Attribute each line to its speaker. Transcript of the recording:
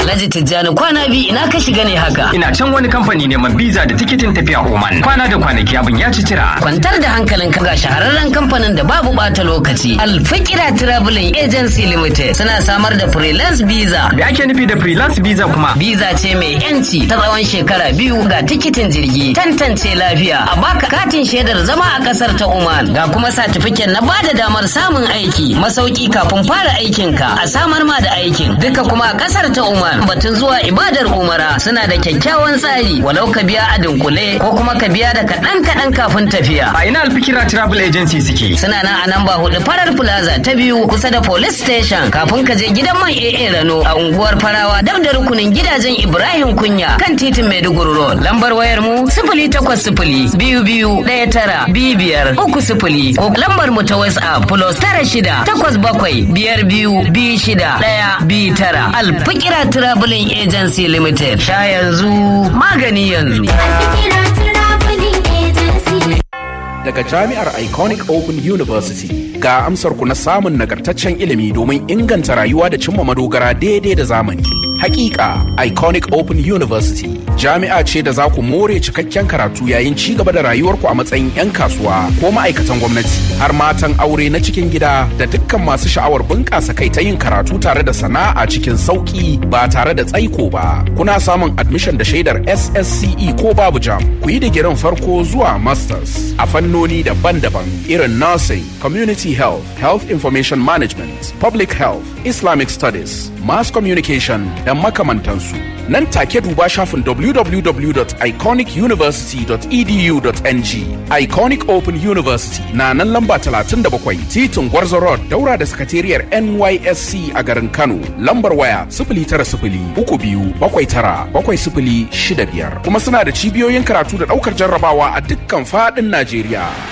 Speaker 1: Alhaji Tijjani kwana biyu ina ka shiga ne haka.
Speaker 2: Ina can wani kamfani neman biza da tikitin tafiya Oman. Kwana da kwanaki abin ya ci tira.
Speaker 1: Kwantar da hankalin ka ga shahararren kamfanin da babu bata lokaci. Alfikira Traveling Agency Limited suna samar da freelance visa.
Speaker 2: Me ake nufi da freelance visa kuma?
Speaker 1: Visa ce mai yanci ta tsawon shekara biyu ga tikitin jirgi, tantance lafiya, a baka katin shaidar zama a kasar ta Oman. Ga kuma satifiken na bada damar samun aiki, masauki kafin fara aikinka, a samar ma da aikin. Duka kuma a kasar ta Oman. Batun zuwa ibadar Umara suna da kyakkyawan tsari, walau ka biya a dunkule ko kuma ka biya da kaɗan kaɗan kafin tafiya.
Speaker 2: A ina Alfikira Travel Agency suke?
Speaker 1: Suna nan a namba hudu farar plaza ta biyu kusa da police station kafin ka je gidan man AA Rano a unguwar Farawa dab da rukunin gidajen Ibrahim Kunya kan titin Maiduguri Road. Lambar wayar mu sifili takwas sifili biyu biyu ɗaya tara biyu biyar uku sifili ko lambar mu ta WhatsApp plus tara shida takwas bakwai biyar biyu biyu shida ɗaya biyu tara. Alfikira Traveling Agency Limited. Sha yanzu magani yanzu.
Speaker 3: daga jami'ar Iconic Open University ga amsar ku na samun nagartaccen ilimi domin inganta rayuwa da cimma madogara daidai da zamani. Hakika Iconic Open University jami'a ce da za ku more cikakken karatu yayin ci gaba da rayuwarku a matsayin 'yan kasuwa ko ma'aikatan gwamnati har matan aure na cikin gida da dukkan masu sha'awar bunƙasa kai ta yin karatu tare da sana'a cikin sauƙi ba tare da tsaiko ba. Kuna samun admission da shaidar SSCE ko babu jam. Ku yi digirin farko zuwa masters a fannoni daban-daban irin nursing, community health, health information management, public health, Islamic studies, mass communication da makamantansu. Nan take duba shafin www.iconicuniversity.edu.ng. Iconic Open University na nan lamba 37 titin Gwarzo Road daura da sakatariyar NYSC a garin Kano. Lambar waya 09032797065 kuma suna da cibiyoyin karatu da daukar jarrabawa a dukkan faɗin Najeriya.